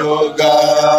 ọ̀gá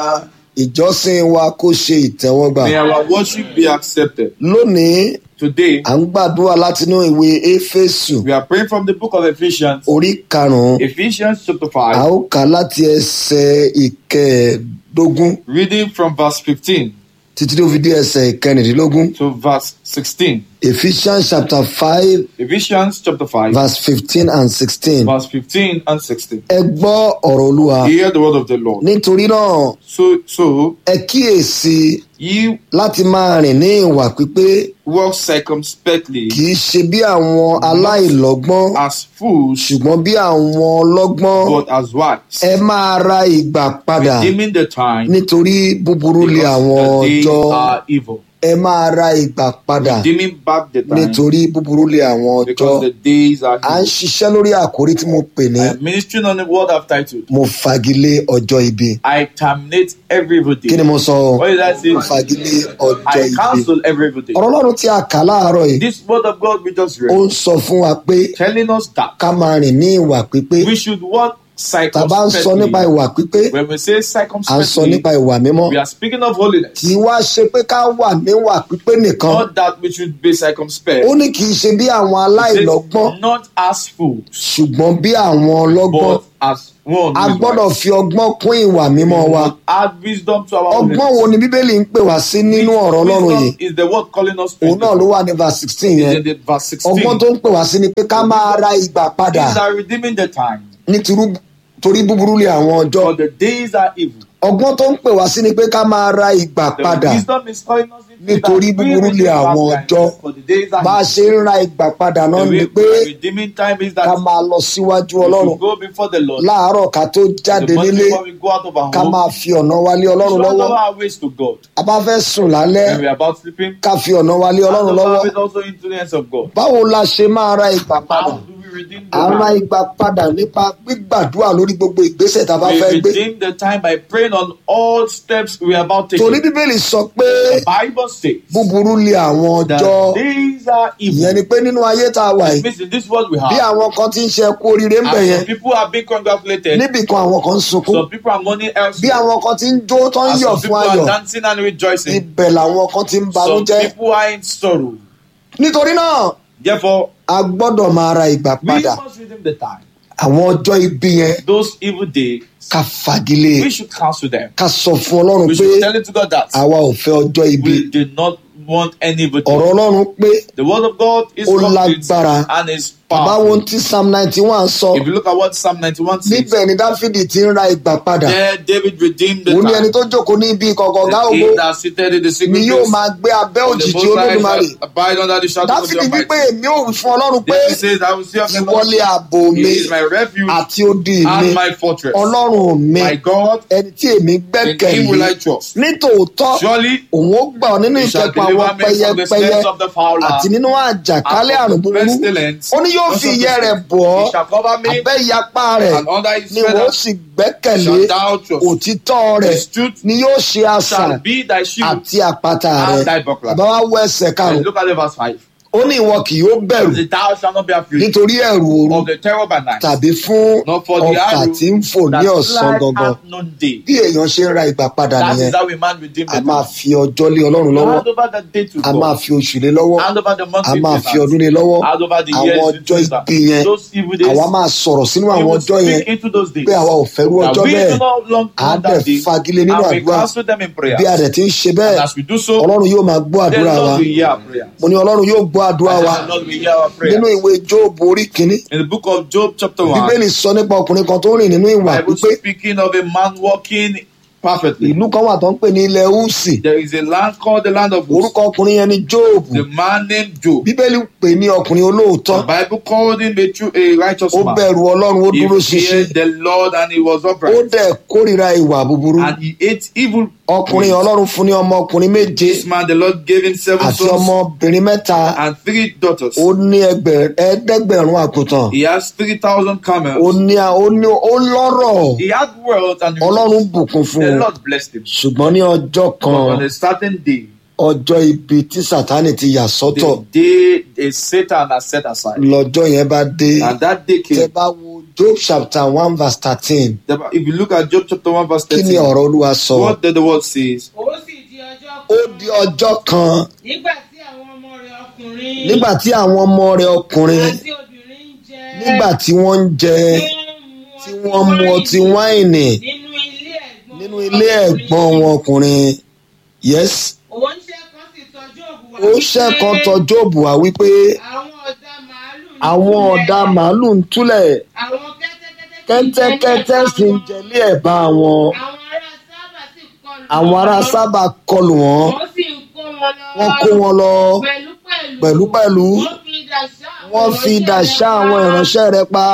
ìjọsìn wa kó ṣe ìtẹ́wọ́gbà. May our worship be accepted. lónìí Today, à ń gbàdúrà látinú ìwé éfésù we are praying from the book of Ephesians, orí karùnún Ephesians chapter a 5, ó kà á láti ẹsẹ̀ ìkẹẹ̀ẹ́dógún reading from verse 15 títí tó fi dé ẹsẹ̀ ìkẹrìndínlógún to verse 16. ephesians chapter five Ephesians chapter 5, verse fifteen and sixteen. verse 15 and 16. ẹ gbọ́ ọ̀rọ̀ olúwa Hear the word of the Lord. nítorí náà So, so ẹ kíyèsí ye láti máa rìn ní ìwà pípé walk circumspectly kì í ṣe bí àwọn aláìlọ́gbọ́n as fools, ṣùgbọ́n bí àwọn ọlọ́gbọ́n but as wise, ẹ máa ra ìgbà padà redeeming the time nítorí búburú lé àwọn because the days ọjọ́ are evil. ẹ máa ra ìgbà padà Redeeming back the time nítorí búburú lé àwọn ọjọ́ because the days are à ń evil. ṣiṣẹ́ lórí àkórí tí mo pè ní I am ministering on the word I've titled. mo fagilé ọjọ́ ibi I terminate every evil kí ni day. mo sọ o What did I say? mo fagilé ọjọ́ I ibi cancel every evil day. ọ̀rọ̀ ọlọ́run tí a kà láàárọ̀ yìí This word of God we just ó read ń sọ fún wa pé telling us that ká máa rìn ní ìwà pípé we should walk tàbá ń sọ nípa circumspectly. ìwà pípé When we say à ń sọ circumspectly, nípa ìwà mímọ́ we are speaking of holiness. kì í wá ṣe pé ká wà níwà pípé nìkan Not that we should be circumspect. ó ní kì í ṣe bí àwọn It aláìlọ́gbọ́n says, Not as fools, ṣùgbọ́n bí àwọn ọlọ́gbọ́n but as one. a who is gbọ́dọ̀ wise. fi ọgbọ́n kún ìwà mímọ́ We wa must add wisdom to our ọgbọ́n holiness. wo ni bíbélì ń pè wá sí nínú ọ̀rọ̀ ọlọ́run yìí Wisdom is the word calling us to òun náà ló wà ní verse sixteen is yẹn in the verse 16. ọgbọ́n tó ń pè wá sí ni pé ká máa ra ìgbà padà These are redeeming the time. nítorí torí búburú lé àwọn ọjọ́ For the days are evil. ọgbọ́n tó ń pè wá sí ni pé ká máa ra ìgbà The padà wisdom is calling us into Nítorí that we búburú lé redeem àwọn our time. ọjọ́. For the days are bá a evil. ṣe ń ra ìgbà padà náà The ni way pé redeeming time is ká that máa lọ síwájú we ọlọ́run should go before the Lord. láàárọ̀ ká tó jáde The morning nílé before we go out of our ká home, máa fi ọ̀nà wa lé we ọlọ́run should hand lọ́wọ́ over our ways to God. a bá fẹ́ sùn lálẹ́ When we are about sleeping, ká fi ọ̀nà wa lé hand ọlọ́run over lọ́wọ́ our ways also into the hands of God. báwo la ṣe máa ra ìgbà padà How do we redeem the à ń ra time? ìgbà padà nípa gbígbàdúrà lórí gbogbo ìgbésẹ̀ tá a bá We fẹ́ gbé redeem the time by praying on all steps we are about torí taking. bíbélì sọ pé The Bible says búburú lé àwọn that ọjọ́ days are ìyẹn evil. ni pé nínú ayé tá a wà It yìí means in this world we bí have. àwọn kan ti ń ṣe kú oríire ń bẹ̀ And yẹn some people are being congratulated. níbì kan àwọn kan ń sunkún Some people are mourning bí elsewhere. àwọn kan ti ń jó tó ń And yọ̀ some fún people ayọ̀ are dancing and rejoicing. ibẹ̀ làwọn kan ti ń Some banújẹ́ people are in sorrow. nítorí náà Therefore, a gbọ́dọ̀ máa ra ìgbà we padà must redeem the time. àwọn ọjọ́ ibi yẹn Those evil days, ká fagilé we should cancel them. ká sọ fún ọlọ́run We pé should tell it to God that àwa ò fẹ́ ọjọ́ ibi we do not want any evil ọ̀rọ̀ day. ọlọ́run pé The word of God is Ó complete lágbára. and is bàbá wo powerful. tí psalm ninety one sọ If you look at what Psalm 91 says, níbẹ̀ ni dáfídì ti ń ra ìgbà padà there David redeemed the òun ni ẹni time. tó jókòó ní ibi ìkọ̀kọ̀ ọ̀gá The ògo king that seated in the secret ni yóò place máa gbé abẹ́ of the òjìji Most High olódùmarè shall abide under the shadow of the dáfídì wípé Almighty. èmi ò wí fún ọlọ́run pé David says, I will see of the Lord. ìwọlé ààbò He mi is my refuge àti odi mi and my fortress. ọlọ́run mi My God, ẹni tí èmi in him will I gbẹ́kẹ̀lé trust. nítòótọ́ Surely òun ó gbà ọ́ nínú he shall ìkẹ́kọ̀ọ́ àwọn deliver me from the pẹyẹpẹyẹ snares of the fowler àti nínú àjàkálẹ̀ and àrùn from the búburú pestilence. ó ní yóò fi ìyẹ́ rẹ̀ bọ̀ ọ́ He shall cover me abẹ́ ìyapa rẹ̀ and under his ni wọ́n feathers sì gbẹ́kẹ̀lé shall thou trust. òtítọ́ rẹ̀ His truth ni yóò ṣe àṣà shall be thy shield àti àpáta and rẹ̀ thy buckler. bàbá wa wọ ẹsẹ̀ And karùn-ún look at the verse 5. ó ní ìwọ kì yóò bẹ̀rù The thou shalt not be afraid nítorí ẹ̀rù òru of the terror by night, tàbí fún nor for the ọkà arrow tí ń fò ní that ọ̀sán flies gangan at noonday. bí èèyàn ṣe ń ra ìgbà padà That nìyẹn is how a man redeem a the máa time. fi ọjọ́ lé ọlọ́run lọ́wọ́ Hand over the day to a máa God. fi oṣù lé lọ́wọ́ Hand over the month a to máa his fi hands. ọdún lé lọ́wọ́ Hand over the àwọn years ọjọ́ into his hands. ibi yẹn Those evil days, àwa máa sọ̀rọ̀ sínú we àwọn will ọjọ́ yẹn speak into those days. pé àwa ò fẹ́rú That ọjọ́ we bẹ́ẹ̀ do not long á want dẹ̀ that day. fagilé nínú And we àdúrà cancel them in prayer. bí a dẹ̀ ti ń ṣe And bẹ́ẹ̀ as we do so, ọlọ́run yóò máa gbọ́ then àdúrà wa Lord will hear our prayer. mo ní ọlọ́run yóò gbọ́ àdúrà wa And Lord will hear our prayer. nínú ìwé jóòbù orí kínní In the book of Job chapter 1, bíbélì sọ nípa ọkùnrin kan tó ń rìn nínú ìwà Bible pípé speaking of a man walking perfectly. ìlú kan wà tó ń pè ní ilẹ̀ húsì There is a land called the land of Uz. orúkọ ọkùnrin yẹn ni jóòbù The man named Job. bíbélì pè ní ọkùnrin olóòótọ́ The Bible called him a true, a righteous ó man. bẹ̀rù ọlọ́run ó dúró He ṣinṣin feared the Lord and he was ó upright. dẹ̀ kórìíra ìwà búburú And he ate evil. ọkùnrin ọlọ́run fún ní ọmọkùnrin méje This man, the Lord gave him seven àti sons ọmọbìnrin mẹ́ta and three daughters. ó ní ẹgbẹ̀- ẹ̀ẹ́dẹ́gbẹ̀rún àgùntàn He has 3,000 ó camels. ní ó ní ó lọ́rọ̀ He had wealth and ọlọ́run bùkún fún the un Lord blessed him. ṣùgbọ́n ní ọjọ́ But kan on a certain day, ọjọ́ ibi tí sátánì ti yà sọ́tọ̀ the day is Satan has set aside. lọ́jọ́ yẹn bá dé And that day tẹ came. bá wo job chapter one verse thirteen The- If you look at Job chapter 1, verse kí ni 13, ọ̀rọ̀ olúwa sọ what did the word says? ó sì di ọjọ́ ó kan di ọjọ́ kan nígbà tí àwọn ọmọ rẹ̀ ọkùnrin nígbà tí àwọn ọmọ rẹ̀ ọkùnrin àti obìnrin ń jẹ nígbà tí wọ́n ń jẹ tí wọ́n mu ọtí wáìnì nínú ilé ẹ̀gbọ́n nínú ilé ẹ̀gbọ́n wọn ọkùnrin yes òun ṣe kan sì tọ́jú òbú wa ó ṣẹ́kan tọ jóòbù wá wípé àwọn ọ̀dà màálù ń àwọn túlẹ̀, ọ̀dà màálù ń túlẹ̀ àwọn kẹ́tẹ́kẹ́tẹ́ sì ń kẹ́tẹ́kẹ́tẹ́ sì ń jẹlé ẹ̀bá wọn àwọn ará sábà sì àwọn ará sábà kọlù kọlù wọn wọ́n sì ń kó wọn lọ wọ́n kó wọn lọ pẹ̀lú pẹ̀lú pẹ̀lúpẹ̀lú wọ́n fi idà ṣá wọ́n fi idà ṣá àwọn àwọn ìránṣẹ́ rẹ̀ pa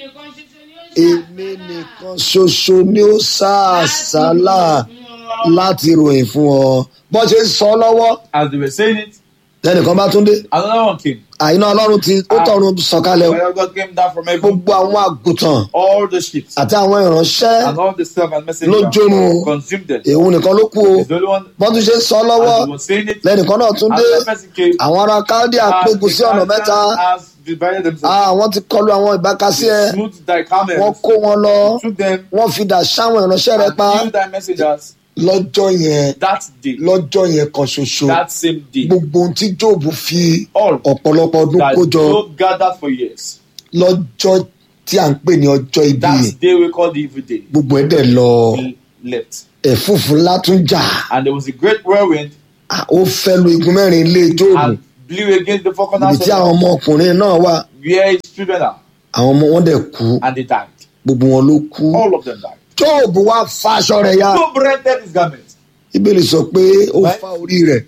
èmi nìkan ṣoṣo èmi nìkan ṣoṣo ni ni ó ṣàfihàn ó sá àsálà láti ròyìn fún ọ bọ́n ṣe ń sọ ọ́ lọ́wọ́ As they were saying it, lẹ́nìkan bá tún dé another one came. àyínà ọlọ́run ti ó tọ̀run sọ̀kalẹ̀ o. Fire of God came down from heaven. gbogbo àwọn àgùntàn All the sheep àti àwọn ìránṣẹ́ and all the servants and ló jónu messengers consumed them. èhun nìkan ló kú o He's the only one. bọ́n tún ṣe ń sọ ọ́ lọ́wọ́ As he was saying it, lẹ́nìkan náà tún dé another person came. àwọn ará káldíà and pégun the sí ọ̀nà mẹ́ta Chaldeans has divided themselves. Ah, wọ́n ti kọlu àwọn ìbákasí ẹ They smote thy camels. wọ́n kó wọn lọ took them wọ́n fi dà sáwọn ìránṣẹ́ rẹ and pa killed thy messengers. lọ́jọ́ yẹn That day, lọ́jọ́ yẹn kan ṣoṣo that same day, gbogbo ohun tí jóòbù fi all ọ̀pọ̀lọpọ̀ ọdún that kó jọ Job gathered for years. lọ́jọ́ tí à ń pè ní ọjọ́ ibi yìí That day we call the evil day. gbogbo ẹ̀ dẹ̀ lọ He left. ẹ̀fúùfù ńlá tún jà And there was a great whirlwind Ah, ó fẹ́ lu igun mẹ́rin ilé jóòbù and blew against the four ibi corners tí of àwọn the ọmọkùnrin náà wà where his children are. àwọn ọmọ wọn dẹ̀ kú And they died. gbogbo wọn ló kú All of them died. jóòbù wá fa aṣọ rẹ̀ ya Job rented his garment, bíbélì sọ pé ó Right. fa orí rẹ̀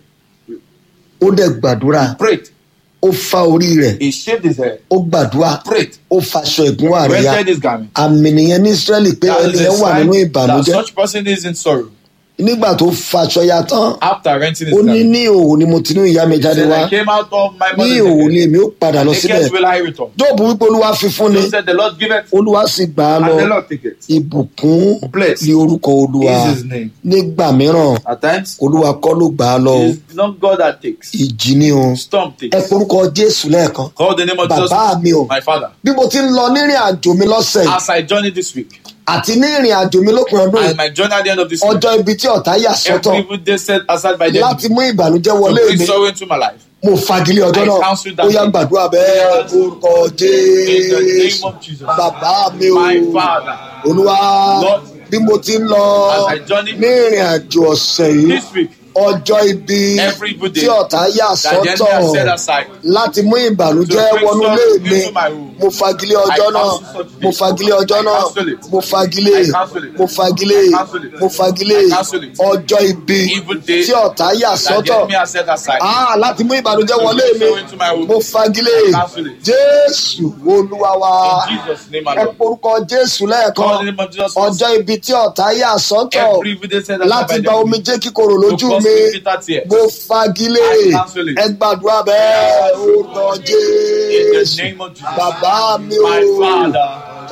ó dẹ̀ gbàdúrà prayed. ó fa orí rẹ̀ He shaved his head, ó gbàdúrà prayed, ó faṣọ ìgúnwà rẹ̀ ya rented his garment. àmì nìyẹn ní israẹli pé That ẹni is a yẹn wà sign nínú that ìbànújẹ́ such person is in sorrow. nígbà tó faṣọ ya tán After renting his ó ní garment, ní òun ni mo ti ní ìyá mi he jáde said, wá I came out of my ní mother's òun ni womb. èmi ó padà lọ síbẹ̀ Naked will I return. jóòbù wípé olúwa fi fún ni Job said, The Lord give it, olúwa sì gbà á lọ and the Lord take it. ìbùkún Blessed ní orúkọ olúwa is his name. nígbà mìíràn At times, olúwa kọ́ ló gbà á lọ o. it is not God that takes. ìjì ni o Storm ẹ takes. forúkọ jésù lẹ́ẹ̀kan Call the name of bàbá mi o Jesus, my father. bí mo ti ń lọ nírìn àjò mi lọ́sẹ̀ yìí As I journey this week, àti ní ìrìn àjò mi lópin ọdún and yìí my journey at the end of this week, ọjọ́ ibi tí ọ̀tá yà sọ́tọ̀ every evil day set aside by the láti enemy mú ìbànújẹ́ to wọlé bring mi sorrow into my life. mo fagilé ọjọ́ I náà cancel that ó yá thing. gbàdúrà bẹ́ẹ̀ orúkọ In the name jésù of Jesus, bàbá mi o my father, olúwa Lord, bí mo ti ń lọ as I journey ní ìrìn àjò ọ̀sẹ̀ yìí this week, ọjọ́ ibi Every evil day tí ọ̀tá yà that the enemy sọ́tọ̀ has set aside, láti mú ìbànújẹ́ To bring wọnú ilé sorrow mi into my home. mo fagilé ọjọ́ I náà cancel such mo things. fagilé ọjọ́ I náà cancel it. mo fagilé I cancel it. mo fagilé I cancel it. mo fagilé I cancel it. ọjọ́ ibi Evil day tí ọ̀tá yà that the sọ́tọ̀ enemy has set aside. Ah, láti mú ìbànújẹ́ To wọlé bring mi sorrow into my home. mo fagilé I cancel it. jésù olúwa wa In Jesus' name, my ẹ Lord. porúkọ jésù Call the lẹ́ẹ̀kan name of Jesus. ọjọ́ ibi tí ọ̀tá yà sọ́tọ̀ Every evil day set aside láti by the gba enemy omijé kíkorò to lójú cause mi me bitter tears. mo fagilé I cancel it. ẹ gbàdúrà bẹ́ẹ̀ orúkọ In the jésù name of Jesus. bàbá mi My o Father,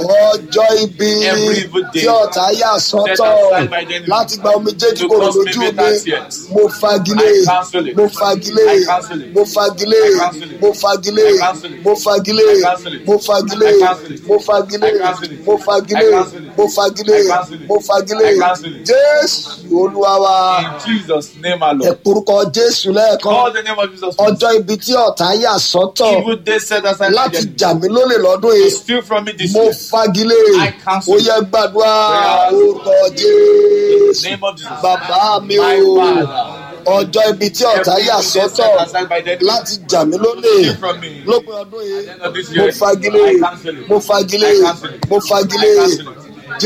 ọjọ́ ibi Every evil day tí ọ̀tá yà sọ́tọ̀ set aside by the enemy láti gba omijé to kíkorò cause me lójú mi bitter tears. mo fagilé I cancel it. mo fagilé I cancel it. mo fagilé I cancel it. mo fagilé I cancel it. mo fagilé I cancel it. mo fagilé I cancel it. mo fagilé I cancel it. mo fagilé I cancel it. mo fagilé I cancel it. mo fagilé I cancel it. jésù olúwa wa in Jesus' name, my ẹ Lord. porúkọ jésù lẹ́ẹ̀kan Call the name of Jesus. ọjọ́ ibi tí ọ̀tá yà sọ́tọ̀ Evil day set aside by the láti enemy jà mí lólè lọ́dún to yìí steal from me this mo year. fagilé I cancel ó yẹ gbàdúrà Prayers. orúkọ In the jésù name of Jesus. bàbá mi My o Father. ọjọ́ ibi tí ọ̀tá Every yà evil day sọ́tọ̀ set aside by the enemy láti jà mí lólè to steal from me. lópin ọdún yìí At the end of this mo year, fagilé I cancel it. mo fagilé I cancel it. mo fagilé I cancel it.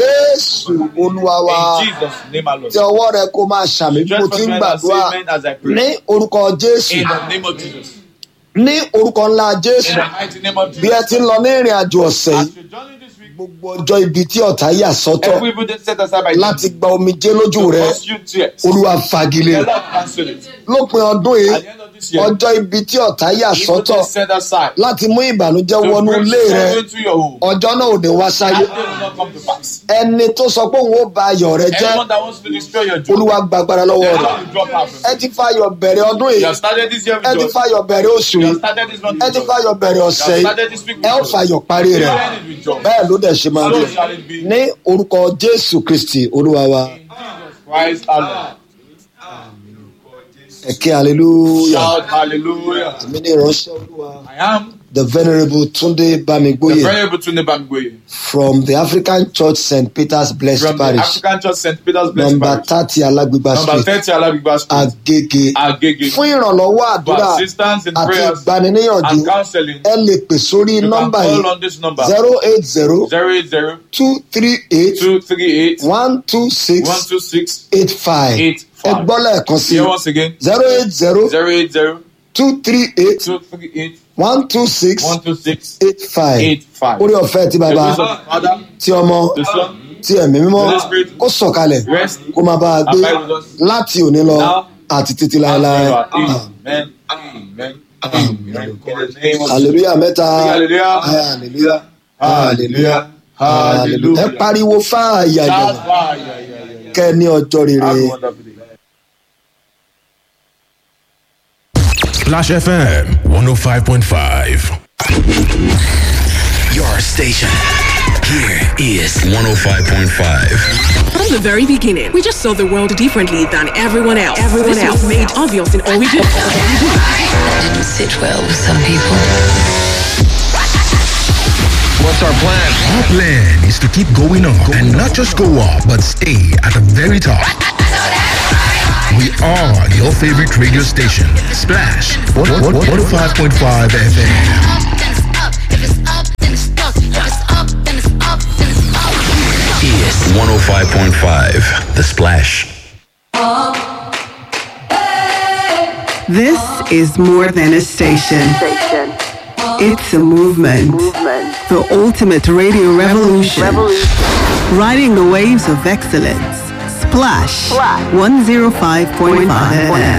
jésù olúwa wa In Jesus' name, my Lord. tí ọwọ́ rẹ kó máa ṣàmì bí mo Just ti ń for and say gbàdúrà amen as I pray. ní orúkọ jésù In the name of Jesus. ní orúkọ ńlá In jésù the mighty name of bí ẹ Jesus. ti ń lọ ní ìrìn àjò ọ̀sẹ̀ yìí As you journey this week, gbogbo ọjọ́ ibi tí ọ̀tá yà sọ́tọ̀ every evil day set aside by the láti enemy gba omijé lójú to rẹ cause you tears. olúwa fagilé The Lord cancel it. lópin ọdún yìí At the end of this year, ọjọ́ ibi tí ọ̀tá yà evil sọ́tọ̀ is set aside láti mú ìbànújẹ́ to wọnú bring ilé rẹ sorrow into your home. ọjọ́ náà ò ní wá sáyé That day will not come to pass. ẹni tó sọ pé òun ó ba ayọ̀ rẹ jẹ́ Anyone that wants to destroy your joy, olúwa gbàgbára the lọ́wọ́ rẹ̀ Lord will drop out from ẹ you. ti fayọ̀ bẹ̀rẹ̀ ọdún You yìí have started this year ẹ with ti joy. fayọ̀ bẹ̀rẹ̀ oṣù You yìí have started this month ẹ with ti joy. fayọ̀ bẹ̀rẹ̀ You ọ̀sẹ̀ have yìí started this week ẹ ó with joy. fayọ̀ parí You rẹ̀ will end it with joy. bẹ́ẹ̀ ló dẹ̀ ṣe máa rí So shall it be. ní orúkọ jésù kristi olúwa wa Christ alone. ẹ̀kẹ́ hallelujah Shout hallelujah. èmi ní ìránṣẹ́ olúwa I am the venerable tunde the bamigboye Venerable Tunde Bamigboye from the african church st peter's blessed from the parish African Church St. Peter's Blessed number Parish. thirty alagbegba Number street 30 Alabigba Street, agege Agege. fún ìrànlọ́wọ́ For àdúrà assistance in àti prayers ìgbaniníyànjú and counseling, ẹ lè pè sórí you can nọ́mbà call yìí on this number zero eight zero 080 two three eight 238 one two six 126 eight five 85. ẹ gbọ́ lẹ́ẹ̀kan sí Here once again zero eight zero 080 two three eight 238 one two six 126 eight five 85. orí ọ̀fẹ́ ti The bàbá grace of the Father, tí ọmọ the Son, tí ẹ̀mí mímọ́ Holy Spirit, kó sọ̀kalẹ̀ rest kó máa bá a gbé abide with us láti òní lọ now àti títí and láéláé forever. Amen. Amen. Amen. In the name of hallelujah mẹ́ta Hallelujah. hallelujah Hallelujah. hallelujah ẹ Hallelujah. pariwo fáàyà Shout yẹn fire. Yeah, yeah, yeah, yeah. kẹ́ ẹ ní ọjọ́ Have a rere. wonderful day. Splash FM 105.5. Your station. Here is 105.5. From the very beginning, we just saw the world differently than everyone else. Everyone This else was made obvious in all we do. didn't sit well with some people. What's our plan? Our plan is to keep going up and not just go up, but stay at the very top. We are your favorite radio station, Splash 105.5 FM. Is 105.5. The Splash. This is more than a station. It's a movement. The ultimate radio revolution. Riding the waves of excellence. Splash 105.5 FM.